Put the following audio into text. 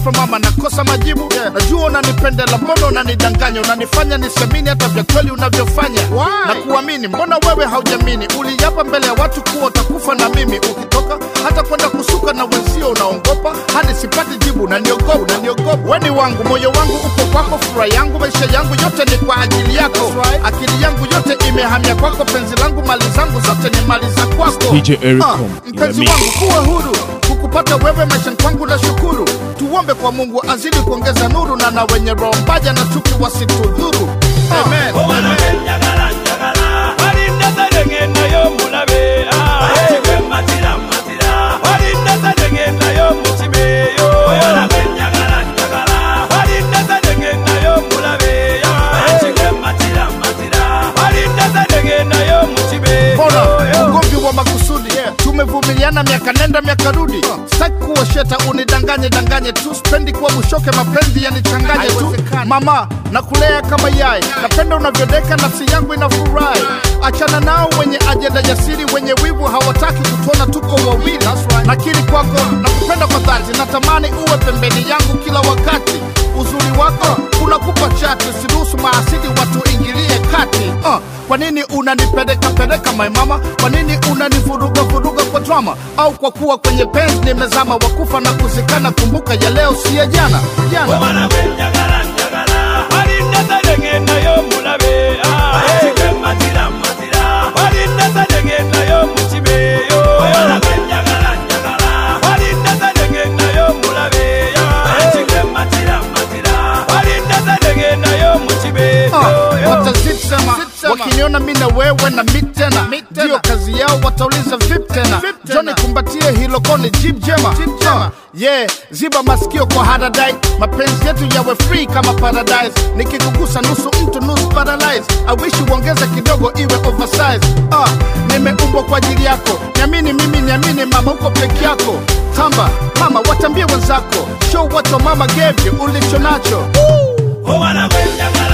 ghafla mama nakosa majibu najua unanipendela mbona unanidanganya unanifanya nisemini hata vya kweli unavyofanya na kuamini mbona wewe haujamini uliapa mbele ya watu kuwa utakufa na mimi ukitoka hata kwenda kusuka na wenzio unaongopa hadi sipati jibu unaniogopa unaniogopa weni wangu moyo wangu uko kwako furaha yangu maisha yangu yote ni kwa ajili yako akili yangu yote imehamia kwako penzi langu mali zangu zote ni mali za kwako DJ Eric Ah, Home in the mpenzi mix. wangu kuwa huru kukupata wewe maishani kwangu na shukuru tuombe kwa mungu azidi kuongeza nuru na na wenye roho mbaya na chuki wasitudhuru Amen. obana benjagala njagala balinda sadengendayo mulabe matira matira balinda sadengendayo mukibeyo obana benjagala njagala balinda sadengendayo mulabe matira matira balinda sadengendayo mukibeyo Bora ugomvi wa makusudi tumevumiliana miaka nenda miaka rudi sitaki kuwa sheta unidanganye danganye tu spendi kuwa bushoke mapenzi yanichanganye tu mama nakulea kama yai napenda unavyodeka nafsi yangu inafurahi achana nao wenye ajenda jasiri wenye wivu hawataki kutuona tuko wawili nakiri kwako nakupenda kwa dhati natamani uwe pembeni yangu kila wakati uzuri wako unakupa chati siruhusu maasidi watu ingilie kati uh, kwa nini unanipeleka peleka my mama kwa nini unanivuruga vuruga kwa drama au kwa kuwa kwenye penzi nimezama wakufa na kuzikana kumbuka ya leo si ya jana jana obana benjagala njagala balinda sadengendayo mulabe matira matira balinda sadengendayo mukibeyo obana benjagala njagala balinda sadengendayo mulabe matira matira balinda sadengendayo mukibeyo Uh, watazisema wakiniona mi na wewe na mi tena ndiyo kazi yao watauliza vip tena joni kumbatie hilo koni jib jema Uh, yeah ziba masikio kwa haradai mapenzi yetu yawe free kama paradise nikikugusa nusu mtu nusu paralyze awishi uongeze kidogo iwe oversize uh, nimeumbwa kwa ajili yako niamini mimi niamini mama uko peke yako tamba mama watambie wenzako show what your mama gave you ulicho nacho obana benjagala